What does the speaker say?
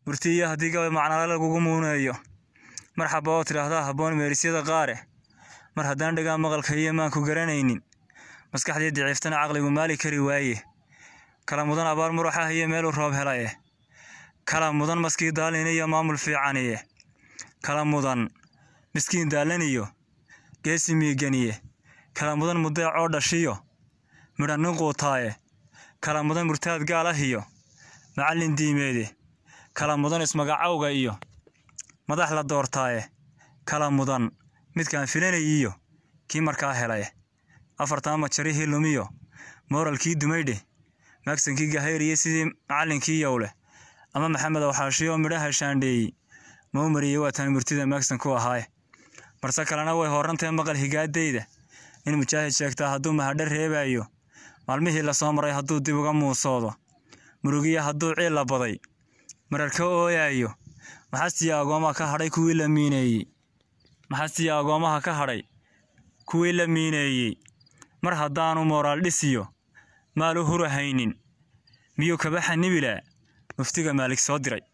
murtiiyo haddii gabay macnale lagugu muuneeyo marxaba oo tidhaahdaa habboon meerisyada qaare mar haddaan dhagaa maqalka iyo maanku garanaynin maskaxdii daciiftana caqligu maali kari waaye kala mudan abaar muruxah iyo meeluu roob helaye kala mudan maskii daalin iyo maamul fiicaniye kala mudan miskiin daalan iyo geesi miiganiye kala mudan mudeec oo dhashiyo midha nin quutaaye kala mudan murtaad gaal ah iyo macallin diimeede kala mudan ismagacawga iyo madax la doortaaye kala mudan midkaan filanay iyo kii markaa helay afartan majarihii lumiyo mooralkii dumaydhe maagsankii gahayriye sidii macallinkii yowleh ama maxamed awxaashiyo midhaha shaandheeyey mau mariyey waa taan murtida maagsan ku ahaaye marse kalena way horantae maqal higaadayda in mujaahid sheegtaa hadduu mahadho reebaayo maalmihii lasoo maray hadduu dib uga muusoodo murugiya hadduu ciil la baday marar ka ooyaayo maxastiya agoomaha ka hadhay kuwii la miineeyey maxastiya agoomaha ka hadhay kuwii la miineeyey mar haddaanu mooraal dhisiyo maal u hurahaynin miyuu kaba xanibilaa muftiga maalig soo diray